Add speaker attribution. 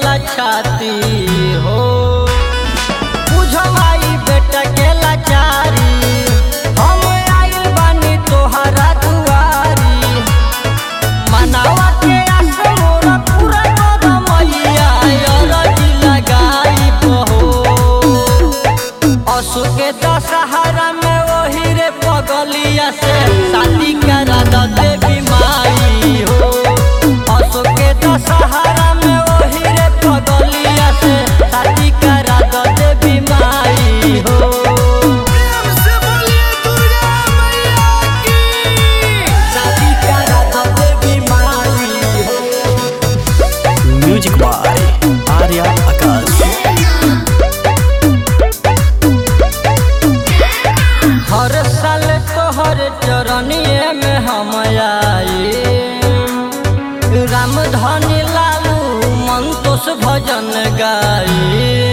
Speaker 1: ला छाती हो बुझो माई बेटा के लाचारी हम आइल बानी तोहरा दुआरी मनावा के आस मोरा पूरा कर मैया अरजी लगाई बहो असु के दशहरा में वही रे पगलिया से शादी करा द देवी माई हो असु के दशहरा में वही रे पगलिया से शादी करा द देवी माई हो
Speaker 2: प्रेम से बोलिए दुर्गा मैया की
Speaker 1: शादी करा द देवी माई हो
Speaker 3: म्यूजिक बाय आर्या आकाश
Speaker 1: हर साल तोहर चरनिए में हम आई राम धनी लालू मंतोष भजन गाई